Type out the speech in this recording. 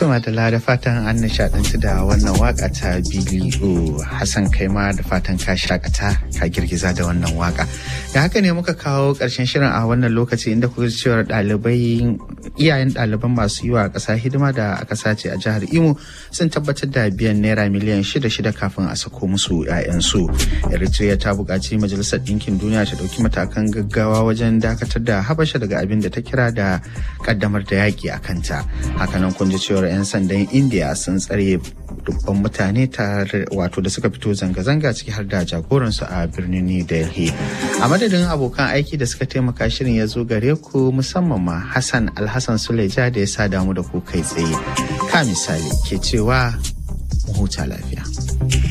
Tuma da da fatan an nishadantu da wannan waka ta Bili'u Hassan Kaima da fatan ka shakata ka girgiza da wannan waka. Da haka ne muka kawo ƙarshen shirin a wannan lokaci inda kuka cewar ɗalibai iyayen ɗaliban masu yi wa ƙasa hidima da aka sace a jihar Imo sun tabbatar da biyan naira miliyan shida shida kafin a sako musu 'ya'yansu. Eritrea ta buƙaci Majalisar Ɗinkin Duniya ta ɗauki matakan gaggawa wajen dakatar da Habasha daga abin da ta kira da ƙaddamar da yaƙi a kanta. Hakanan kun ji cewar 'yan sandan India sun tsare dubban mutane tare wato da suka fito zanga-zanga ciki har da jagoransu a birnin New Delhi. A madadin abokan aiki da suka taimaka shirin ya zo gare ku musamman ma Hassan Alhassan Suleja da ya sa damu da ku kai tsaye. Ka misali ke cewa mu huta lafiya.